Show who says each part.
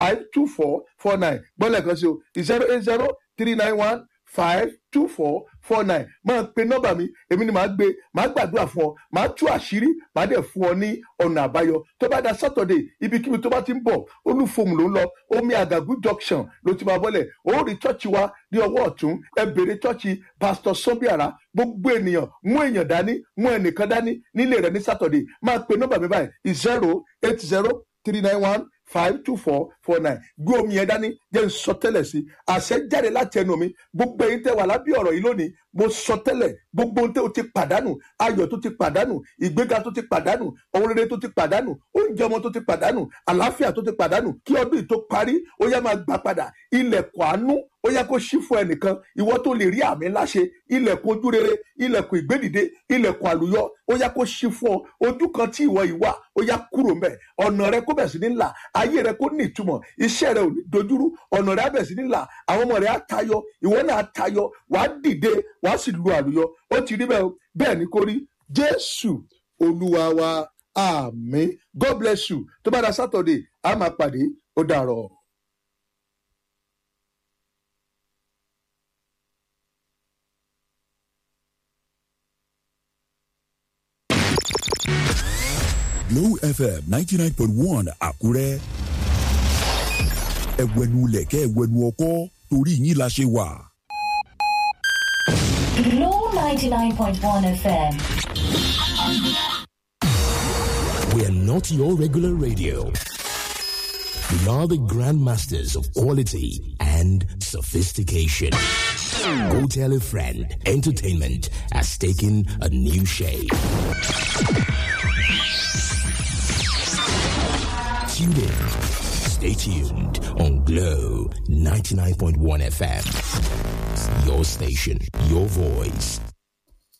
Speaker 1: five two four four nine gbọ́dọ̀ kan sí o zero eight zero three nine one five two four four nine máa pe nọ́mbà mi èmi ni màá gbé màá gbàdúrà fún ọ màá tú àṣírí màá dẹ̀ fún ọ ní ọ̀nà àbáyọ tó bá da sátọ̀dẹ̀ ibikíbi tó bá ti ń bọ̀ olúfòmù ló ń lọ omi àgàgù junction ló ti máa bọ́lẹ̀ ó rí chọ́ọ̀chì wa ní ọwọ́ ọ̀tún ẹ bèrè chọ́ọ̀chì pásítọ̀ sọ́bíàrá gbogbo ènìyàn mú èèyàn dání mú ẹnìkan dání nílé rẹ ní sátọ̀dẹ̀ máa pe nọ́mbà mi báyìí zero eight zero three nine one five two four four nine gbé omi yẹn dání jẹ́ n sọ tẹ́lẹ̀ sí àṣẹ jáde láti ẹnu mi gbogbo ẹ̀yin tẹ́ wà lábẹ́ ọ̀rọ̀ yìí lónìí mo sọ tẹ́lẹ̀ gbogbo ohun tẹ́ o ti pàdánù ayọ̀ tó ti pàdánù ìgbéga tó ti pàdánù ohun rere tó ti pàdánù oúnjẹ ọmọ tó ti pàdánù àlàáfíà tó ti pàdánù kí ọdún yìí tó parí ó yá máa gbà padà ilẹ̀kùn àánú ó yá kó ṣí fún ẹnìkan ìwọ tó lè rí àmì ńlá ṣe ilẹ̀kùn ojú rere ilẹ̀kùn ìgbédìde ilẹ̀kùn àlùyọ ó yá kó ṣí fún ọ ojú kan tí ìwọ yìí wà ó yá kúrò mbẹ ọ̀nà rẹ kó bẹ̀ sí ní là ayé rẹ kó ní ìtumọ̀ iṣẹ́ rẹ ò ní dojúrú ọ̀nà rẹ á bẹ̀ sí ní là àwọn ọmọ rẹ á tayọ ìwọ náà á tayọ wàá dìde wàá sì lu àlùyọ ó ti rí bẹ́ẹ̀ o bẹ́ẹ̀ ni kò rí jésù olúwa wa àmín god bless you tó bá da sátọ̀dẹ̀ á máa pàdé ó dàrọ̀.
Speaker 2: Glow FM ninety nine point one Àkúrẹ́. Ẹ̀wẹ̀nu lẹ̀kẹ́ ẹ̀wẹ̀nu ọkọ́ torí yín la ṣe wà.
Speaker 3: Glow 99.1 FM.
Speaker 4: We are not your regular radio. We are the grandmasters of quality and sophistication. Go tell a friend. Entertainment has taken a new shape. Tune in. Stay tuned on Glow 99.1 FM. Your station, your voice,